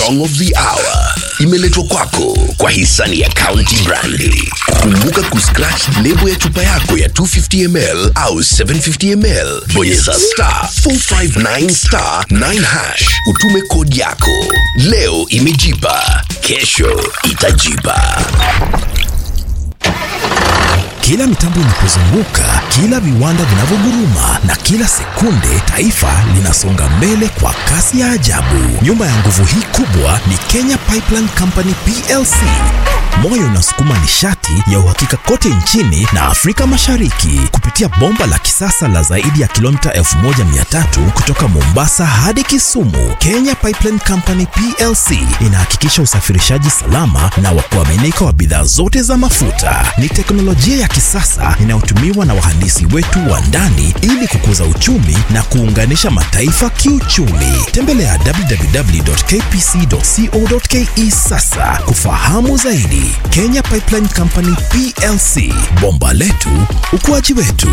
song of the hour imeletwa kwako kwa hisani ya County Brandi. Kumbuka kuscratch lebo ya chupa yako ya 250 ml au 750 ml, bonyeza star 459 star 9 hash, utume kodi yako. Leo imejipa, kesho itajipa. Kila mitambo inapozunguka, kila viwanda vinavyoguruma na kila sekunde taifa linasonga mbele kwa kasi ya ajabu. Nyuma ya nguvu hii kubwa ni Kenya Pipeline Company PLC. Moyo unasukuma nishati ya uhakika kote nchini na Afrika Mashariki kupitia bomba la kisasa la zaidi ya kilomita 1300 kutoka Mombasa hadi Kisumu. Kenya Pipeline Company PLC inahakikisha usafirishaji salama na wa kuaminika wa bidhaa zote za mafuta. Ni teknolojia ya kisasa inayotumiwa na wahandisi wetu wa ndani ili kukuza uchumi na kuunganisha mataifa kiuchumi. Tembelea www.kpc.co.ke sasa kufahamu zaidi. Kenya Pipeline Company PLC, bomba letu, ukuaji wetu.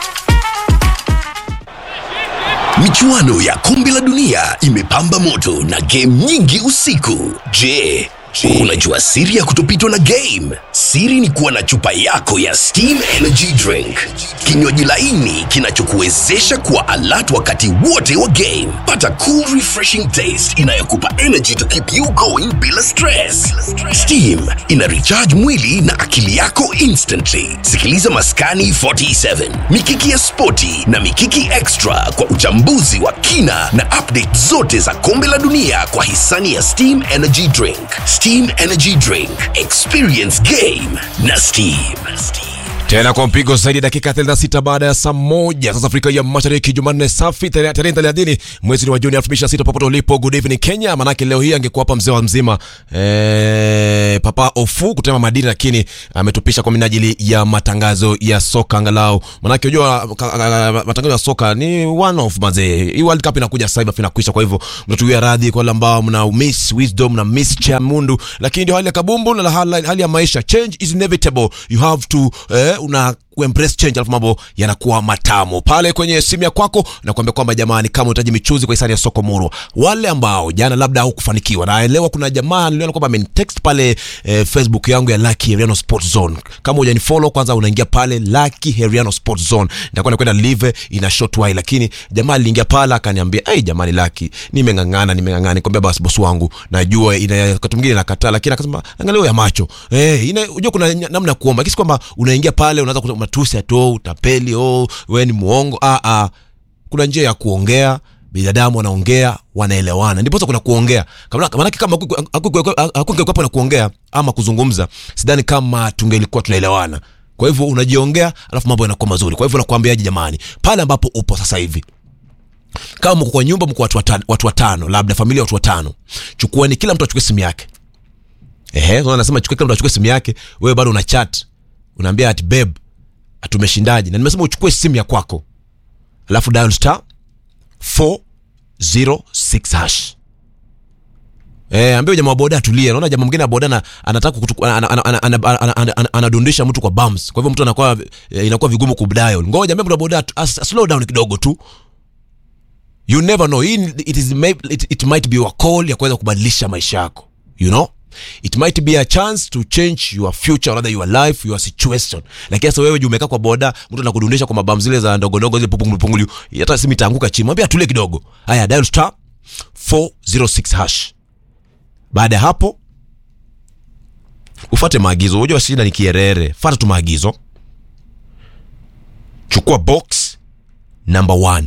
Michuano ya kombe la dunia imepamba moto na game nyingi usiku. Je, unajua siri ya kutopitwa na game? Siri ni kuwa na chupa yako ya Steam Energy Drink, kinywaji laini kinachokuwezesha kuwa alert wakati wote wa game. Pata cool refreshing taste inayokupa energy to keep you going bila stress. Steam ina recharge mwili na akili yako instantly. Sikiliza Maskani 47, Mikiki ya Spoti na Mikiki Extra kwa uchambuzi wa kina na update zote za kombe la dunia kwa hisani ya Steam Energy Drink. Steam Energy Drink, experience game na Steam. tena kwa mpigo zaidi dakika 36 baada ya saa moja sasa Afrika ya Mashariki, Jumanne safi tarehe tarehe 30 mwezi wa Juni 2026 popote ulipo, good evening Kenya. Manake leo hii angekuwa hapa mzee wa mzima eh, Papa Ofu kutema madini, lakini ametupisha kwa minajili ya matangazo ya soka angalau. Manake unajua ka- ka- matangazo ya soka ni one of mazee. Hii World Cup inakuja sasa hivi afu inakwisha, kwa hivyo mtatuia radhi kwa wale ambao mna miss wisdom na miss chamundu, lakini ndio hali ya kabumbu na hali, hali ya maisha. Change is inevitable, you have to eh, una kuembrace change, alafu mambo yanakuwa matamu pale kwenye simu ya kwako. Nakwambia kwamba jamani, kama unahitaji michuzi kwa hisani ya soko Muro, wale ambao jana labda haukufanikiwa, naelewa kuna jamaa niliona kwamba amenitext pale eh, Facebook yangu ya Lucky Heriano Sports Zone. Kama hujanifollow kwanza, unaingia pale Lucky Heriano Sports Zone, nitakuwa nakwenda live ina short while, lakini jamaa aliingia pale akaniambia, hey, jamani Lucky, nimeng'ang'ana nimeng'ang'ana. Nikwambia basi bosi wangu, najua ina wakati mwingine nakataa, lakini akasema angalia ya macho eh, ina unajua kuna namna ya kuomba, kisi kwamba unaingia pale unaanza kutoa matusi ati oh, utapeli oh, wewe ni muongo. Ah, ah, kuna njia ya kuongea binadamu wanaongea wanaelewana, ndipo sasa kuna kuongea. Kama maanake kama hakungekuwepo na kuongea ama kuzungumza, sidhani kama tungelikuwa tunaelewana. Kwa hivyo unajiongea, alafu mambo yanakuwa mazuri. Kwa hivyo nakwambiaje, jamani, pale ambapo upo sasa hivi kama mko kwa nyumba, mko watu watano, watu watano, labda familia ya watu watano, chukueni, kila mtu achukue simu yake. Ehe, so anasema chukue, kila mtu achukue simu yake. Wewe bado una chat, unaambia ati babe, atumeshindaje? Na nimesema uchukue simu ya kwako, alafu dial star 406 hash. Eh, ambie jamaa wa boda atulie. Naona jamaa mwingine wa boda ana- anataka kutu- ana- ana- ana- ana- ana- ana- ana- anadundisha mtu kwa bumps. Kwa hivyo mtu anakuwa eh, inakuwa vigumu kudial. Ngoja ambie mtu wa boda atu- as- slow down kidogo tu. You never know. Hii ni- it is may- it, it might be a call ya kuweza kubadilisha maisha yako. You know? It might be a chance to change your future or rather your life, your situation. Lakini sasa wewe juu umekaa kwa boda, mtu anakudundisha kwa mabamu zile za ndogo ndogo zile pupungulu pungulu. Hata simu itaanguka chini. Mwambie atulie kidogo. Haya, dial star 406 hash. Baada ya hapo ufate maagizo. Unajua shida ni kierere. Fuata tu maagizo. Chukua box number one.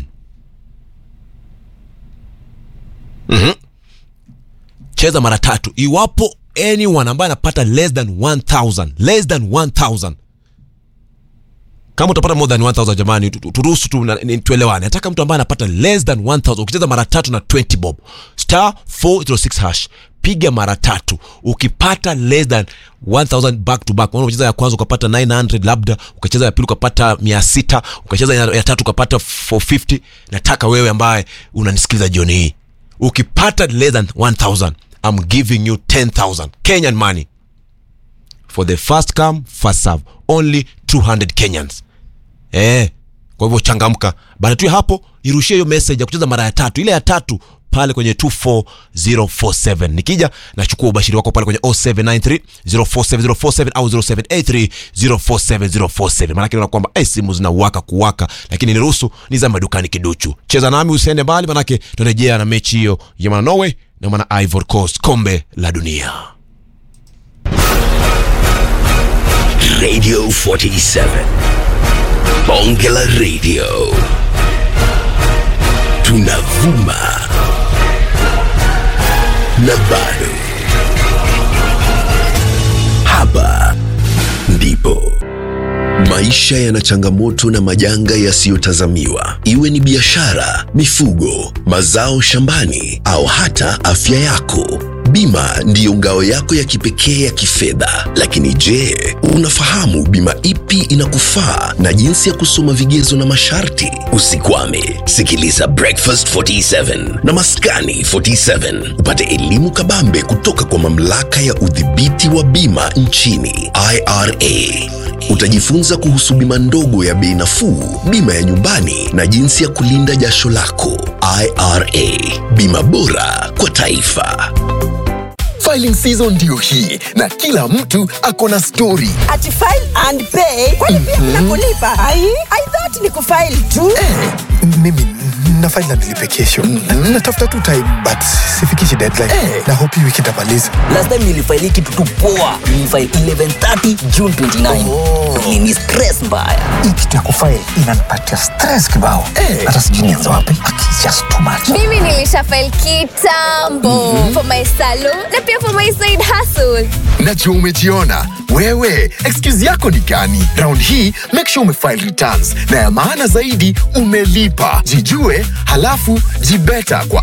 cheza mara tatu iwapo anyone ambaye anapata less than 1000 less than 1000 kama utapata more than 1000 jamani tu- tu- turuhusu tu na- ni- tuelewane nataka mtu ambaye anapata less than 1000 ukicheza mara tatu na 20 bob star 406 hash piga mara tatu ukipata less than 1000 back to back unaona ucheza ya kwanza ukapata 900 labda ukacheza ya pili ukapata 600 ukacheza ya, ya tatu ukapata 450 nataka wewe ambaye unanisikiliza jioni hii ukipata less than 1000 I'm giving you 10000 Kenyan money for the first come first serve only 200 Kenyans eh kwa hivyo changamka baada tu ya hapo irushie hiyo message ya kucheza mara ya tatu ile ya tatu pale kwenye 24047 nikija nachukua ubashiri wako pale kwenye 0793 047047 au 0783 047047 maanake naona kwamba eh, simu zinawaka kuwaka lakini niruhusu ni za madukani kiduchu cheza nami usiende mbali manake tunarejea na mechi hiyo ya mwana norway na mwana ivory coast kombe la dunia Radio 47. Bonge la Radio. Tunavuma. Na bado. Hapa ndipo Maisha yana changamoto na majanga yasiyotazamiwa, iwe ni biashara, mifugo, mazao shambani au hata afya yako. Bima ndiyo ngao yako ya kipekee ya kifedha. Lakini je, unafahamu bima ipi inakufaa na jinsi ya kusoma vigezo na masharti? Usikwame, sikiliza Breakfast 47 na Maskani 47 upate elimu kabambe kutoka kwa mamlaka ya udhibiti wa bima nchini IRA. Utajifunza kuhusu bima ndogo ya bei nafuu, bima ya nyumbani na jinsi ya kulinda jasho lako. IRA, bima bora kwa taifa. Filing season ndio hii na kila mtu ako na story. ati file and pay kwani pia kuna kulipa ai i thought ni kufile tu Eh, mimi na file na nilipe kesho. Mm, Natafuta tu time but sifikishi deadline. Na hope hii wiki nitamaliza. last time nilifaili kitu tu poa nilifaili 1130 june 29 Oh. nini stress mbaya Hii kitu ya kufile inanipatia stress kibao. Hata sijui nianze wapi. It's just too much. mimi nilisha file kitambo for my salon na pia for my side hustle Najua umejiona. Wewe, excuse yako ni gani? Round hii, make sure umefile returns. Na ya maana zaidi, umelipa. Jijue, halafu jibeta kwa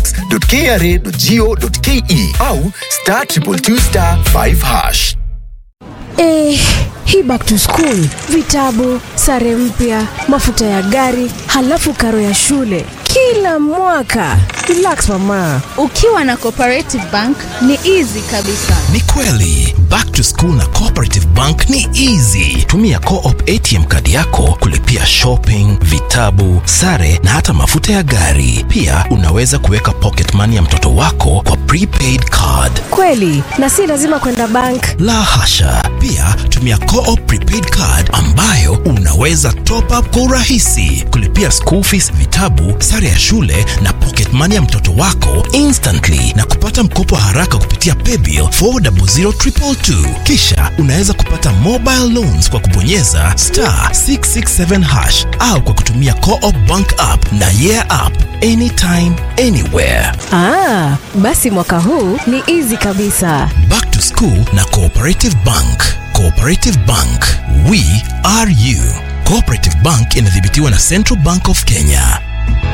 itax.kra.go.ke au star triple two star 5 hash. Eh, hii back to school, vitabu, sare mpya, mafuta ya gari, halafu karo ya shule kila mwaka. Relax mama. ukiwa na cooperative bank ni easy kabisa Ni kweli back to school na Cooperative Bank ni easy. Tumia Co-op ATM kadi yako kulipia shopping, vitabu, sare na hata mafuta ya gari. Pia unaweza kuweka pocket money ya mtoto wako kwa prepaid card. Kweli, na si lazima kwenda bank. La hasha. Pia tumia Co-op prepaid card ambayo unaweza top up kwa urahisi, kulipia school fees, vitabu, sare ya shule na pocket money ya mtoto wako instantly na kupata mkopo haraka kupitia paybill 400222. Kisha unaweza kupata mobile loans kwa kubonyeza star 667 hash au kwa kutumia Co-op bank app na yeah app anytime anywhere. Ah, basi mwaka huu ni easy kabisa. Back to School na Cooperative Bank. Cooperative Bank, we are you. Cooperative Bank inadhibitiwa na Central Bank of Kenya.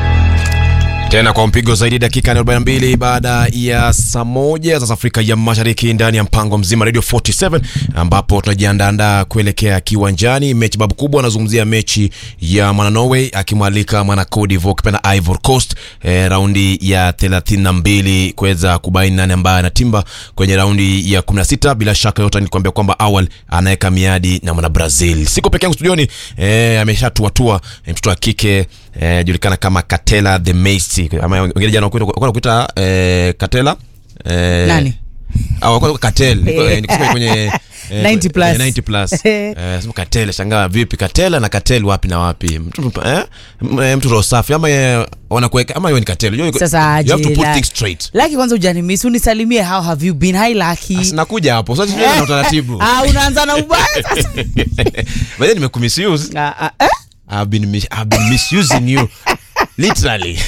tena kwa mpigo zaidi dakika 42 baada ya saa moja za Afrika ya Mashariki ndani ya mpango mzima Radio 47 ambapo tunajiandaandaa kuelekea kiwanjani. Mechi babu kubwa, anazungumzia mechi ya mwana Norway akimwalika mwana Cote d'Ivoire ukipenda Ivory Coast eh, raundi ya 32 kuweza kubaini nani ambaye anatimba kwenye raundi ya 16. Bila shaka yote nikuambia kwamba awal anaweka miadi na mwana Brazil. Siko peke yangu studioni eh, ameshatuatua eh, mtoto wa kike eh, julikana kama Katela the Macy ama wengine jana wanakuita wanakuita eh, Katela eh, Nani? au wanakuita Katel Niko- eh, nikisema kwenye eh, 90 plus. eh, 90 plus eh, sema Katela shangaa vipi Katela na Katel wapi na wapi mtu eh, M- eh, mtu roho safi ama eh, wanakuweka ama hiyo ni Katel Unajua, sasa you have to aje, put la- things straight laki kwanza ujanimisi unisalimie how have you been hi laki Asi nakuja hapo sasa tunaanza na utaratibu ah, unaanza na ubaya sasa By the way, nimekumisuuse Ah, ah, eh? I've been mis- I've been misusing you literally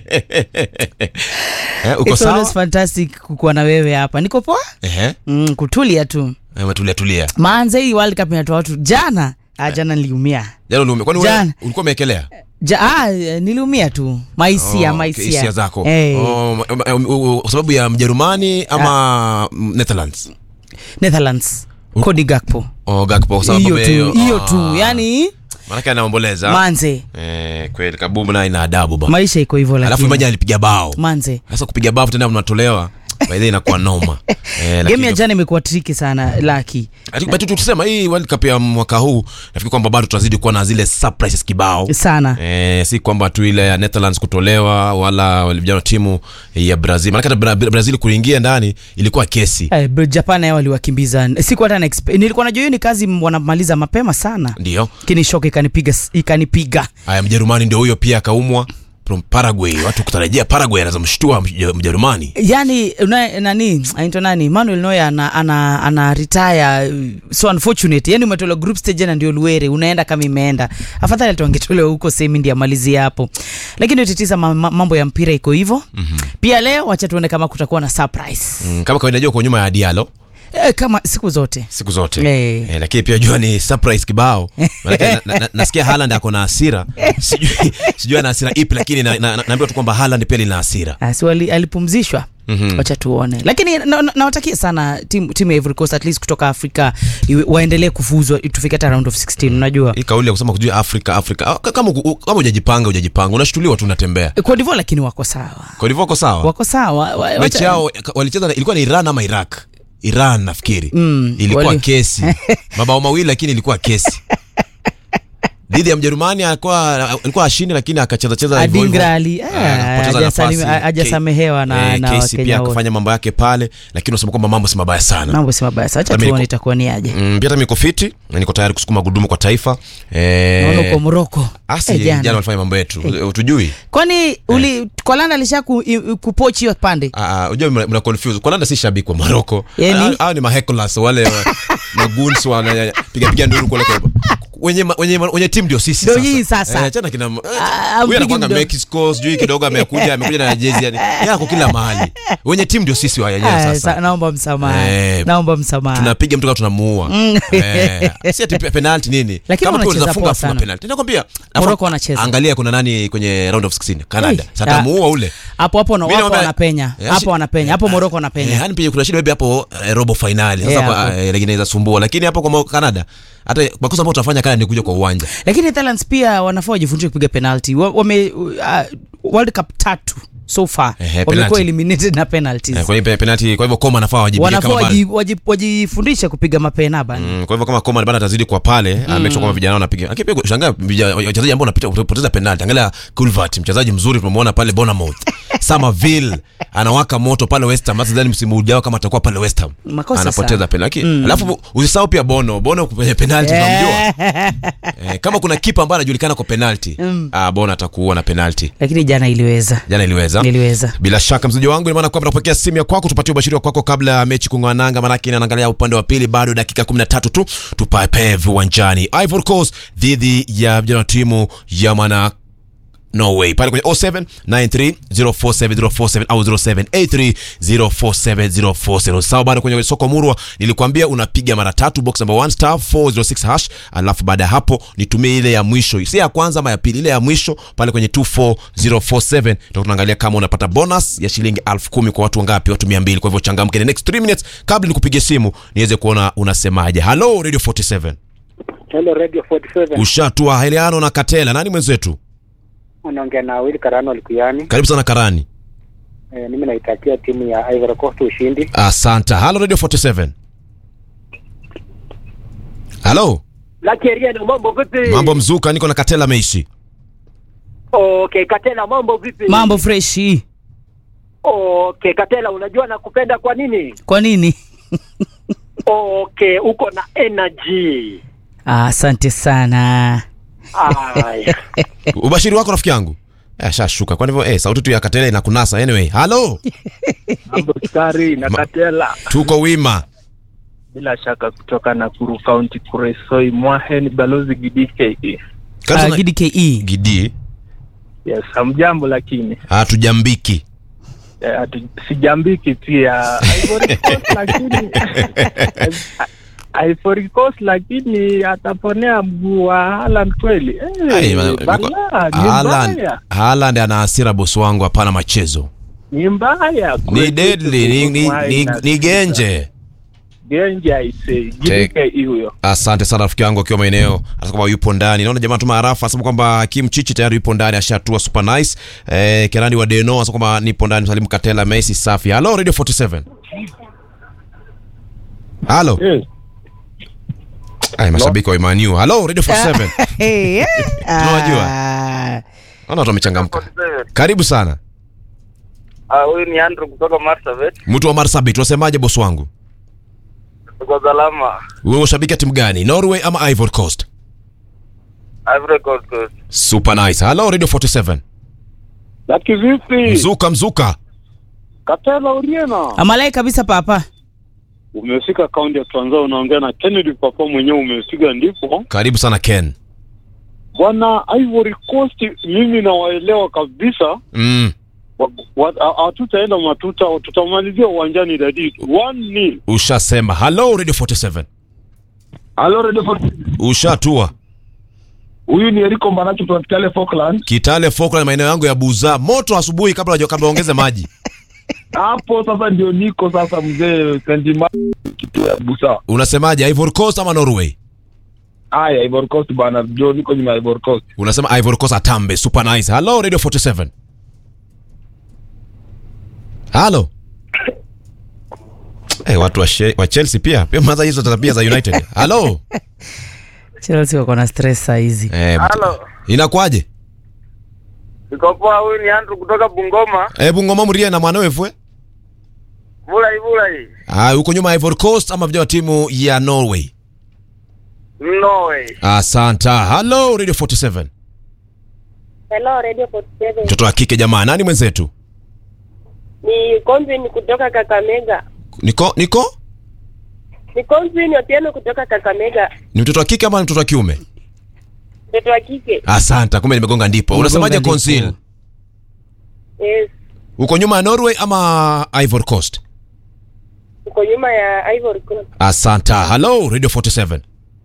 eh, uko It's always sawa fantastic kukuwa na wewe hapa niko poa ehe mm, kutulia tu eh, tulia tulia maanza hii world cup inatoa watu jana ah, jana niliumia jana uliume kwani wewe Jana. ulikuwa umeekelea ja, ah, eh, niliumia tu maisia Oh, maisia hisia zako hey. oh, ma- ma- ma- kwa sababu ya mjerumani ama mm, netherlands netherlands kodi gakpo oh, Gakpo, kwa sababu hiyo ya tu hiyo Ah, tu yani maanake anaomboleza manze eh, kweli kabubu naye ina adabu ba maisha iko hivyo alafu lakini imaji alipiga bao manze sasa kupiga bao tena mnatolewa by the way inakuwa noma eh, game lakini ya jana imekuwa triki sana laki Ati- but tukisema hii World Cup ya mwaka huu nafikiri kwamba bado tutazidi kuwa na zile surprises kibao sana Eh, si kwamba tu ile ya Netherlands kutolewa wala vijana wa timu ya Brazil. Maana hata Bra- Brazil kuingia ndani ilikuwa kesi. Eh, bro, Japan nayo waliwakimbiza siku hata na expe- nilikuwa najua hiyo ni kazi m- wanamaliza mapema sana Ndio. lakini shock ikanipiga s- ikanipiga Haya, Mjerumani ndio huyo pia akaumwa from Paraguay. Watu kutarajia Paraguay anaweza mshtua Mj- Mjerumani. yani una, nani aitwa nani Manuel Neuer ana, ana, ana retire uh, so unfortunate yani umetolewa group stage na ndio Luere unaenda kama imeenda afadhali hata wangetolewa huko semi ndio amalizie hapo lakini utitiza ma, ma, mambo ya mpira iko hivyo mm-hmm. pia leo wacha tuone kama kutakuwa na surprise Mm, kama kawaida jua kwa nyuma ya Diallo eh, kama siku zote siku zote. Eh. Eh, lakini pia jua ni surprise kibao. Maana na, na, na, nasikia Haaland ako na hasira. Sijui sijui ana hasira ipi lakini na, na, na, naambiwa tu kwamba Haaland pia lina hasira. Ah, si wali- alipumzishwa Mhm. wacha tuone lakini nawatakia na, nawatakia sana timu timu ya Ivory Coast at least kutoka afrika iwe- waendelee kufuzwa tufike hata round of 16 unajua Hii kauli ya kusema kujua Afrika Afrika ah, kama uku- kama hujajipanga hujajipanga unashtuliwa tu unatembea. Cote d'Ivoire lakini wako sawa Kwa hivyo wako sawa. wako sawa wa- mechi wacha- yao walicheza na- ilikuwa ni Iran ama Iraq Iran nafikiri Mm, ilikuwa wali- kesi mabao mawili lakini ilikuwa kesi dhidi ya Mjerumani alikuwa alikuwa ashindi lakini akacheza cheza hivyo hivyo. Adingra ali- Ah, ah, akapoteza hajasalimi- nafasi. hajasamehewa na- Eh, na KC Wakenya pia wote. akafanya mambo yake pale lakini unasema kwamba mambo si mabaya sana mambo si mabaya sa wacha Hata tuone niko- itakuwa ni aje Mm, pia hata niko fiti na niko tayari kusukuma gudumu kwa taifa naona uko eh, moroko asi Eh, jana jana. walifanya mambo yetu utujui kwani uli kolanda alisha ku, i- kupochi hiyo pande Ah, unajua mna, mna confuse Kolanda si shabiki wa Morocco. Yani? Hao- Hao ni mahekolas wale wa- maguns wanapiga piga nduru kule kwa wenye ma- wenye ma- wenye timu ndio sisi Ndio hii sasa. Eh, chana kina eh, Ah, huyu mpigi anakwanga mdomo. Mexico sijui kidogo amekuja amekuja na jezi yani. Yeye ako kila mahali. Wenye timu ndio sisi wa yenyewe Ah, sasa. sa- naomba msamaha Eh, naomba msamaha Tunapiga mtu kama tunamuua. Eh, si ati pe- penalty nini? Lakini Kama pia wanacheza unaweza funga poa funga sana. penalty. Nakwambia. alafu Morocco wanacheza. Angalia kuna nani kwenye round of 16 Canada. Hey, Sasa tamuua ule. hapo hapo na Mimi wapo naomba- wanapenya Eh, hapo si- wanapenya hapo moroko Eh, wanapenya yani pia kuna shida maybe hapo eh, robo finali sasa Yeah, kwa hapo. eh, lingine inaweza sumbua lakini hapo kwa Mo- Canada hata makosa ambayo tutafanya Canada ni kuja kwa uwanja lakini Netherlands pia wanafaa wajifundishe kupiga penalty Wa- wame uh, world cup tatu so far Ehe, wamekuwa penalty. eliminated na penalties eh, kwa hiyo pe- penalty kwa hivyo Koma anafaa wajibike wanafaa kama bana. waji- waji- wajifundishe kupiga mapena bana Mm, kwa hivyo kama Koma bana atazidi kwa pale mm. make sure kwamba vijana wanapiga lakini pia shangaa vijana- wachezaji ambao wanapita kupoteza penalty angalia Culvert mchezaji mzuri tumemwona pale Bournemouth Somerville anawaka moto pale West Ham hata sidhani msimu ujao kama atakuwa pale West Ham Makosa anapoteza sana. penalty mm. alafu usisahau pia Bono Bono kwenye penalty tunamjua eh, kama kuna kipa ambaye anajulikana kwa penalty mm. ah, Bono atakuua na penalty lakini jana iliweza jana iliweza iliweza bila shaka mzaji wangu ina maana kwamba napokea simu ya kwako tupatie ubashiri wa kwako kabla ya mechi kung'oa nanga maanake inaangalia upande wa pili bado dakika 13 tu tupape viwanjani Ivory Coast dhidi ya vijana wa timu ya mana Norway pale kwenye 0793047047 au 0783047047 sawa bado kwenye soko murwa nilikwambia unapiga mara tatu box number 1 star 406 hash alafu baada ya hapo nitumie ile ya mwisho si ya kwanza ama ya pili ile ya mwisho pale kwenye 24047 ndio tunaangalia kama unapata bonus ya shilingi 10000 kwa watu wangapi watu 200 kwa hivyo changamke the next 3 minutes kabla nikupigie simu niweze kuona unasemaje hello radio 47 Hello Radio 47. ushatua heliano na katela nani mwenzetu Unaongea na Will Karano Likuyani. karibu sana karani E, mimi naitakia timu ya Ivory Coast ushindi. asante halo radio 47 halo Lucky Ariano mambo vipi? mambo mzuka niko na katela meishi Okay, Katela mambo vipi? mambo freshi Okay, Katela unajua nakupenda kwa nini? kwa nini Okay, uko na energy. Ah, asante sana Aya. ubashiri wako rafiki yangu Eh, shashuka kwa hivyo eh, sauti tu ya katela inakunasa anyway halo Mambo skari na Ma- Katela, tuko wima bila shaka kutoka Nakuru County, Kuresoi Mwahen, balozi GDKE. Karibu Ah, sana- GDKE gidi Yes, hamjambo lakini hatujambiki eh, hatu- sijambiki pia Ivory Coast lakini Ivory Coast lakini ataponea mguu wa Haaland kweli. Ai, Eh, ma- balaa, ni Haaland mbaya, Haaland ana hasira bosi wangu hapana machezo ni mbaya. ni deadly ni, ni, ni, ni genje genja ise jidike huyo asante sana rafiki yangu akiwa maeneo hata kwamba yupo ndani naona jamaa tuma arafa asema kwamba kim chichi tayari yupo ndani ashatua super nice eh, kenani wa deno asema kwamba nipo ndani salimu katela messi safi halo radio 47 halo Ay, mashabiki wa imaniu halo radio 47 Hey, eh, Tunawajua. ah. naona watu wamechangamka karibu sana Ah, huyu ni Andrew kutoka Marsabit. mtu wa marsabit unasemaje bosi wangu Tuko salama. wewe ushabiki ya timu gani norway ama ivory coast Ivory Coast Coast. super nice halo radio 47 Laki vipi? mzuka mzuka Katela Uriena. amalai kabisa papa Umefika kaunti ya Trans Nzoia unaongea na Kennedy Papa mwenyewe umefika ndipo. karibu sana ken Bwana Ivory Coast mimi nawaelewa kabisa. mm. Wa- wa- ha- Hatutaenda matuta, tutamalizia uwanjani dadi. 1-0. ushasema halo radio 47 Halo Radio Fort- ushatua Huyu ni Eriko Mbanacho kutoka Kitale Falkland. kitale Falkland maeneo yangu ya buza moto asubuhi kabla wajo- kabla waongeze maji Hapo sasa ndio niko sasa mzee Sendima kitu ya Busa. unasemaje ivory coast ama norway Aya Ivory Coast bana, ndio niko nyuma ya Ivory Coast. unasema ivory coast atambe super nice halo radio 47 halo hey, watu wa, she, wa chelsea pia pia maza hizo tabia za united halo chelsea wako na stress saa hizi eh, Halo. inakwaje Niko poa, huyu ni Andrew kutoka Bungoma. hebu ngoma mrie na mwanawefwe Vulai vulai. ah, uko nyuma ya ivory coast ama vijana wa timu ya norway Norway. asanta halo radio 47 Hello, Radio 47. mtoto wa kike jamaa nani mwenzetu Ni Convin kutoka Kakamega. niko niko Ni Convin Otieno kutoka Kakamega. ni mtoto wa kike ama ni mtoto wa kiume Mtoto wa kike. asanta kumbe nimegonga ndipo unasemaje consil Yes. uko nyuma ya norway ama ivory coast Uko nyuma ya Ivory Coast. asanta halo radio 47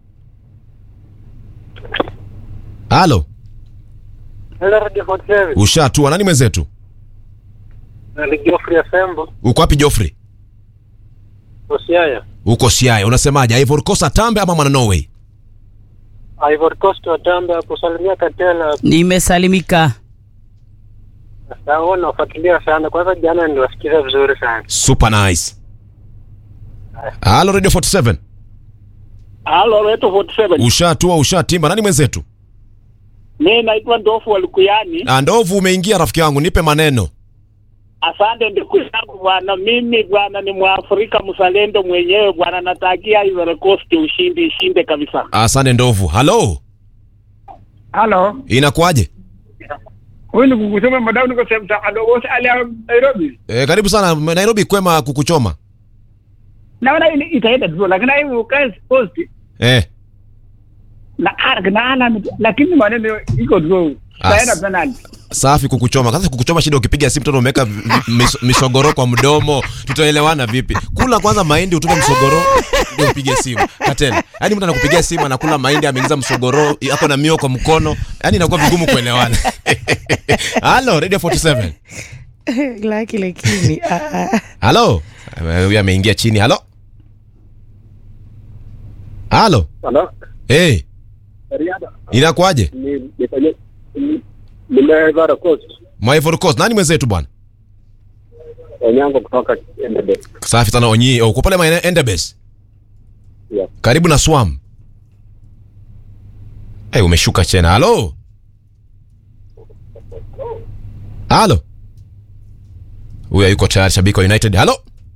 halo Hello Radio 47. ushatua nani mwenzetu Na Geoffrey Asembo. uko wapi joffrey Osiaya. uko siaya unasemaje ivory coast atambe ama mwana norway Ivory Coast watamba kusalimia Katela. nimesalimika Sasa nafuatilia sana. Kwanza jana niliwasikiza vizuri sana. super nice halo radio 47 Halo Radio 47. ushatua ushatimba nani mwenzetu Mimi naitwa Ndofu Walikuyani. Ah, ndovu umeingia rafiki yangu nipe maneno Asante ndugu yangu bwana, mimi bwana ni Mwafrika mzalendo mwenyewe bwana, natakia Ivory Coast ushindi, ishinde kabisa. asante ndovu halo Halo. inakuwaje Huyu ni kukusema madau niko sehemu za Adogo ali ya Nairobi. e, karibu sana nairobi kwema kukuchoma Naona ile itaenda tu lakini hivi ukae post eh. na arg na ana lakini maneno iko tu. As- Taenda penalty. safi kukuchoma sasa kukuchoma shida ukipiga simu tena umeweka vi- vi- mis, misogoro kwa mdomo tutaelewana vipi kula kwanza mahindi utupe msogoro ndio upige simu katena yaani mtu anakupigia simu anakula mahindi ameingiza msogoro ako na mio kwa mkono yaani inakuwa vigumu kuelewana halo radio 47 laki lakini ah, ah. halo Eh, huyu ameingia chini halo halo Halo. hey, Riada. inakuwaje Ni nifanye nime Ivory Coast. Ivory Coast nani mwenzetu bwana Onyango kutoka Endebe. safi sana onyi uko pale maeneo endebes Yeah. karibu na swam hey, umeshuka chena halo halo huyu yuko tayari shabiki wa united halo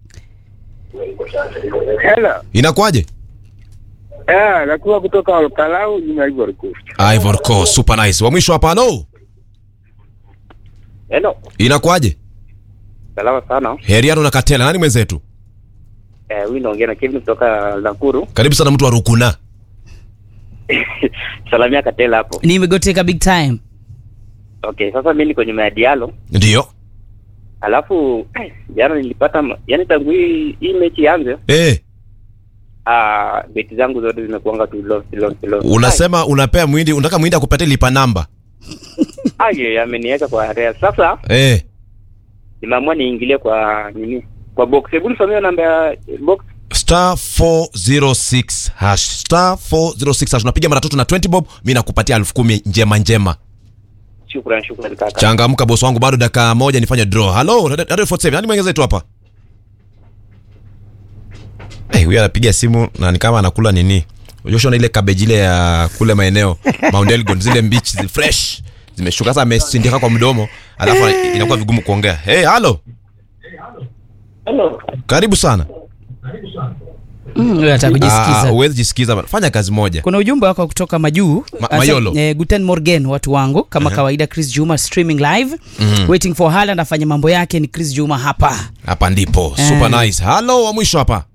Hello. inakuwaje Eh, nakuwa kutoka Olkalau nyuma ya Ivory Coast. Ivory Coast super nice wa mwisho hapa halo Hello. inakuwaje Salama sana. heriano na katela nani mwenzetu Eh, huyu naongea na Kevin kutoka Nakuru. karibu sana mtu wa rukuna Salamia Katela hapo. nimegoteka big time Okay, sasa mimi niko nyuma ya Diallo. ndio Alafu jana nilipata ma- yani tangu hii hii mechi ianze eh ah beti zangu zote zimekuanga tu lost lost lost. unasema unapea mwindi unataka mwindi akupatie lipa namba Aye, ameniweka kwa area. Sasa eh nimeamua niingilie kwa nini? Kwa box. Hebu nisomee namba ya box. star 406 hash star 406 hash unapiga mara tatu na 20 bob mi nakupatia elfu kumi njema njema Shukran, shukran kaka. changamka bosi wangu bado dakika moja nifanye draw halo radio 47 nani mwengeze tu hapa Eh, huyu anapiga simu na ni kama anakula nini ushona ile kabeji ile ya kule maeneo Mount Elgon zile mbichi zi fresh zimeshuka sasa amesindika kwa mdomo alafu inakuwa vigumu kuongea hey halo Hello. karibu sana Mm, huyo anataka Ah, kujisikiza. huwezi jisikiza bana. fanya kazi moja kuna ujumbe wako kutoka majuu Ma- Asa- Mayolo. eh, guten morgen watu wangu kama Aha. kawaida chris juma streaming live Mhm. waiting for Haaland afanye mambo yake ni chris juma hapa hapa ndipo Eh. super nice halo wa mwisho hapa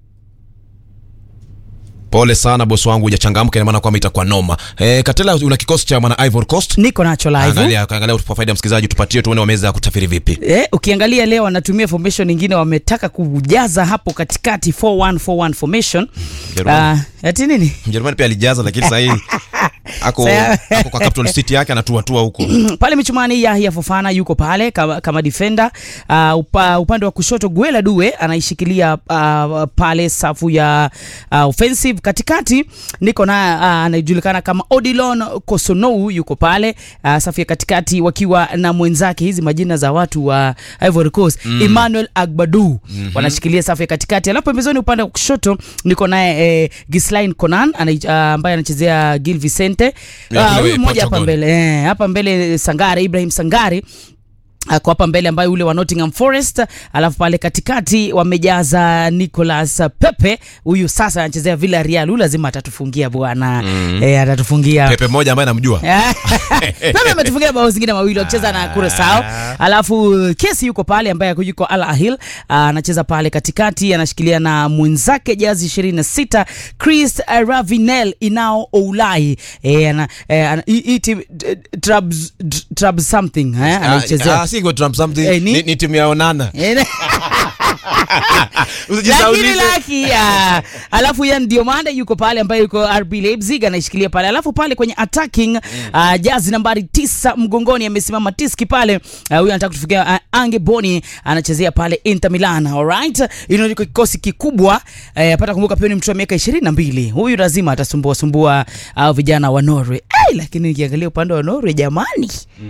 pole sana bosi wangu hujachangamka ina maana kwamba itakuwa noma eh, katela una kikosi cha mwana ivory coast niko nacho live angalia angalia kwa faida ya msikilizaji tupatie tuone wameweza kutafiri vipi Eh, ukiangalia leo wanatumia formation nyingine wametaka kujaza hapo katikati 4141 formation Jerumani. uh, ati nini mjerumani pia alijaza lakini sahii ako, Saya- ako kwa capital city yake anatuatua huko pale michumani Yahya Fofana yuko pale kama, kama defender uh, upa, upande wa kushoto Guela Due anaishikilia uh, pale safu ya uh, offensive. Katikati niko na uh, anajulikana kama Odilon Kosonou yuko pale uh, safu ya katikati wakiwa na mwenzake, hizi majina za watu wa Ivory Coast Mm. Emmanuel Agbadou Mhm. wanashikilia safu ya katikati, alafu pembezoni upande wa kushoto niko naye eh, Gislain Conan ana, uh, ambaye anachezea Gil Vicente Ya, Ah, kule huyu mmoja hapa Portugal. mbele eh, hapa mbele Sangare Ibrahim Sangare ako hapa mbele ambaye ule wa Nottingham Forest, alafu pale katikati wamejaza Nicolas Pepe, huyu sasa anachezea Villarreal, huyu lazima atatufungia bwana Mm. eh, atatufungia pepe moja ambaye namjua Pepe ametufungia bao zingine mawili wakicheza na Curacao. Alafu Kesi yuko pale ambaye yuko Al Ahil anacheza pale katikati, anashikilia na mwenzake jazi 26 Chris Ravinel inao Oulai eh, ana, eh, ana, hii- hii timu eh, Trabs Trabs something eh, anaichezea Ah, si go Trump something Eh, ni- ni, ni timu ya Onana Eh, Usijisaulishe. lakini laki ya. alafu yan Diomande yuko pale ambaye yuko RB Leipzig anaishikilia pale, alafu pale kwenye attacking uh, jazi nambari tisa mgongoni amesimama Tiski pale uh, huyu anataka kutufikia uh, Ange Boni anachezea pale Inter Milan. Alright, hilo ndiko kikosi kikubwa uh, pata kumbuka pia ni mtu wa miaka 22 huyu lazima atasumbua sumbua uh, vijana wa Norway hey, lakini nikiangalia upande wa Norway jamani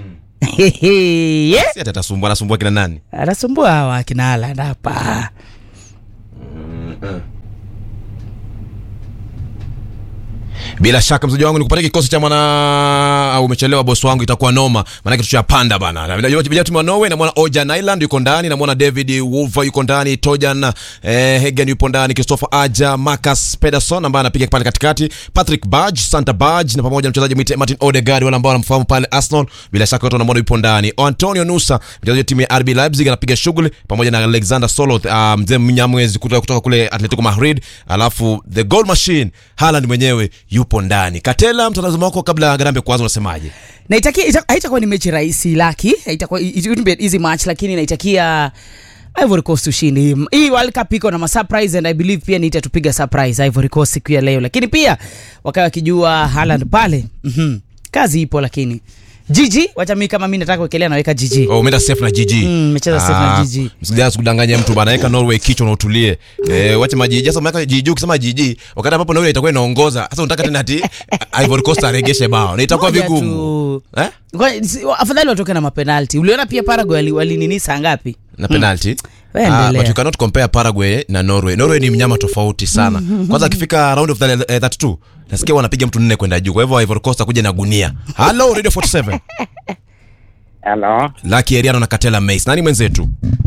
yeah. si ati atasumbua anasumbua kina nani anasumbua hawa akina Haaland hapa bila shaka mzaji wangu nikupatia kikosi cha mwana au umechelewa bosi wangu itakuwa noma maanake tushapanda bana Na vile vile timu ya Norway namwona Ojan Island yuko ndani namwona David Wolver yuko ndani Tojan eh, Hagen yupo ndani Christopher Aja Marcus Pederson ambaye anapiga pale katikati Patrick Barge Santa Barge na pamoja na mchezaji mwite Martin Odegaard wale ambao wanamfahamu pale Arsenal bila shaka wote wanamwona yupo ndani Antonio Nusa mchezaji wa timu ya RB Leipzig anapiga shughuli pamoja na Alexander Soloth uh, mzee Mnyamwezi kutoka, kutoka kule Atletico Madrid alafu the goal machine Haaland mwenyewe yupo ndani Katela mtazamo wako kabla ya Garambe kuanza unasemaje na itakia ita, haitakuwa ni mechi rahisi laki haitakuwa it wouldn't be an easy match lakini naitakia Ivory Coast ushindi. Hii World Cup iko na ma surprise and I believe pia ni itatupiga surprise Ivory Coast siku ya leo, lakini pia wakawa wakijua Haaland pale mm kazi ipo, lakini Gigi, wacha mimi kama mimi nataka kuwekelea naweka Gigi. Oh, umeenda safe na GG. Mm, umecheza safe na GG. Msijana kudanganya mtu bana, weka Norway kichwa na utulie. Eh, wacha majiji. Sasa umeweka GG ukisema GG, wakati ambapo Norway itakuwa inaongoza. Sasa unataka tena ati Ivory Coast aregeshe bao. Na itakuwa Moja vigumu. tu. Eh? Kwa- si- Afadhali watoke na mapenalti. Uliona pia Paraguay wali- walinini saa ngapi? Na penalty. Wewe Ah, endelea. but you cannot compare Paraguay na Norway. Norway ni mnyama tofauti sana. Kwanza akifika round of the, eh, 32, nasikia wanapiga mtu nne kwenda juu. Kwa hivyo Ivory Coast akuja na gunia. Hello Radio 47. Hello, Lucky Eriano na Katela Mace. Nani mwenzetu?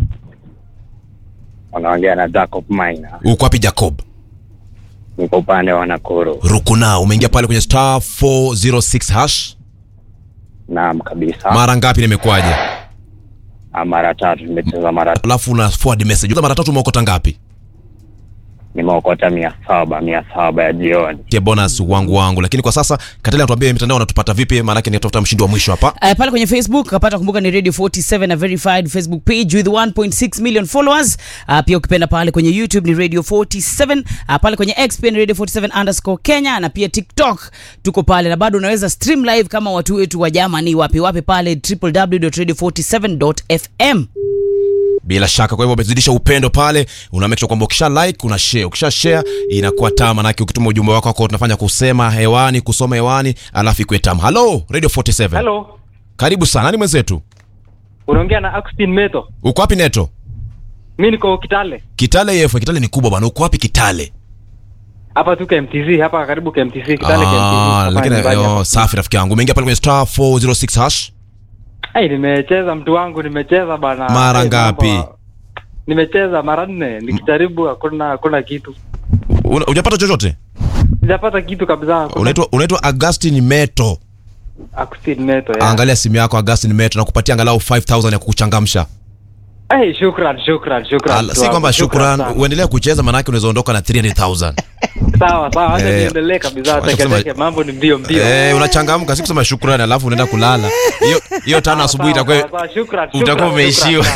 unaongea na Jacob Maina, Uko wapi Jacob? niko upande wa Nakuru. Rukuna, umeingia pale kwenye star 406 hash. Naam kabisa, Mara ngapi nimekuaje? Ah, mara tatu nimecheza, mara Alafu una forward message. Uza mara tatu umeokota ngapi? nimeokota mia saba mia saba ya jioni. Tia bonus wangu wangu. Lakini kwa sasa Katela anatuambia mitandao wanatupata vipi? Maana yake ni tafuta mshindi wa mwisho hapa. Uh, pale kwenye Facebook kapata kumbuka ni Radio 47 na verified Facebook page with 1.6 million followers. Uh, pia ukipenda pale kwenye YouTube ni Radio 47. Uh, pale kwenye X pia ni Radio 47 underscore Kenya na pia TikTok tuko pale na bado unaweza stream live kama watu wetu wa Germany wapi wapi pale www.radio47.fm. bila shaka kwa hivyo umezidisha upendo pale una make sure kwamba ukisha like una share ukisha share inakuwa tamu manake ukituma ujumbe wako wako tunafanya kusema hewani kusoma hewani alafu ikuwe tamu halo radio 47 Hello, karibu sana nani mwenzetu unaongea na Austin Meto. uko wapi neto Mi niko Kitale kitale yefu kitale ni kubwa bwana uko wapi kitale hapa tu KMTC, hapa karibu KMTC, Kitale Ah, KMTC. hapa lakini nyumbani oh, hapa. safi rafiki yangu umeingia pale kwenye star 406 hash Ai, nimecheza mtu wangu, nimecheza bana. Mara Ai, ngapi? mambo- Nimecheza mara nne, nikijaribu hakuna hakuna kitu, Una- hujapata chochote sijapata kitu kabisa. hakuna- unaitwa unaitwa Augustine Meto Austin Meto ya. angalia simu yako Augustine Meto na kupatia angalau 5000 ya kukuchangamsha Ai, shukran, shukran, shukran. Al- mtu si wangu, kwamba shukran sana. uendelee kucheza manake unaweza ondoka na 300000 Sawa sawa, acha Eh, niendelee kabisa, wacha teke kusema- teke, mambo ni mbio mbio. Eh, unachangamka si kusema shukrani alafu unaenda kulala hiyo hiyo tano asubuhi Sawa, itakuwa sawa, sawa, shukran, utakuwa shukran, umeishiwa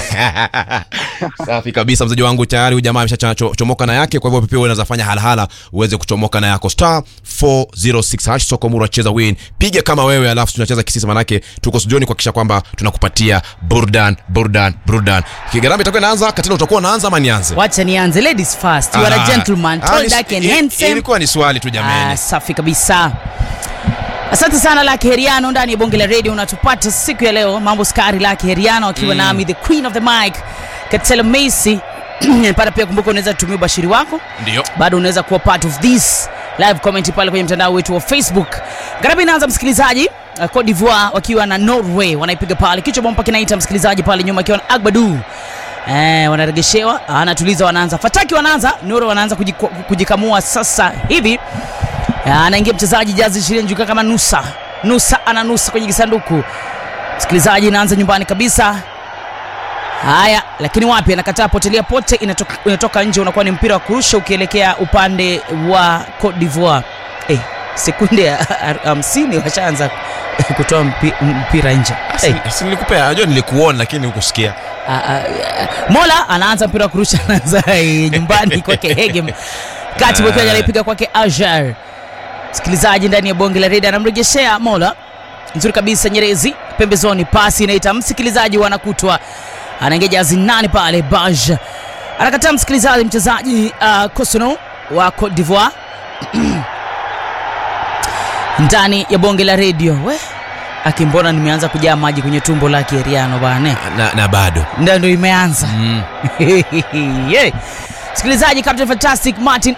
safi kabisa mzaji wangu tayari huyu jamaa ameshachomoka na yake kwa hivyo pia unaweza fanya halahala uweze kuchomoka na yako star 406 hash soko mura cheza win piga kama wewe alafu tunacheza kisisa manake tuko studioni kuhakikisha kwamba tunakupatia burdan burdan burdan kigarama itakuwa inaanza katila utakuwa unaanza ama nianze wacha nianze ladies first you are a Ah, gentleman ah, tall ni- dark and i- handsome ilikuwa ni swali tu jamani Ah, safi kabisa asante sana laki heriano ndani ya bonge la radio unatupata siku ya leo mambo skari laki heriano akiwa Mm. nami the queen of the mic katela macy pata pia kumbuka unaweza tumia ubashiri wako ndio bado unaweza kuwa part of this live comment pale kwenye mtandao wetu wa facebook garabi inaanza msikilizaji uh, Cote d'Ivoire wakiwa na Norway wanaipiga pale kichwa bomba kinaita msikilizaji pale nyuma akiwa na Agbadu Eh, wanaregeshewa anatuliza wanaanza fataki wanaanza Noro wanaanza kujiku- kujikamua sasa hivi Eh, anaingia mchezaji jazi ishirini juka kama nusa nusa ana nusa kwenye kisanduku msikilizaji inaanza nyumbani kabisa haya lakini wapi anakataa potelea pote inatoka, inatoka nje unakuwa ni mpira wa kurusha ukielekea upande wa Cote d'Ivoire eh, sekunde ya hamsini washaanza kutoa mpi, mpira nje hey. si nilikupea najua nilikuona lakini hukusikia mola anaanza mpira wa kurusha anaanza eh, nyumbani kwake hegem kati Ah. uh, anaipiga kwake ajar msikilizaji ndani ya bonge la redi anamrejeshea mola nzuri kabisa nyerezi pembezoni pasi inaita msikilizaji wanakutwa anaingia jazi nane pale baj anakataa msikilizaji mchezaji uh, kosono wa Cote d'Ivoire ndani ya bonge la redio we akimbona nimeanza kujaa maji kwenye tumbo la kieriano bane na, na bado ndio ndo imeanza mm. yeah. msikilizaji captain fantastic martin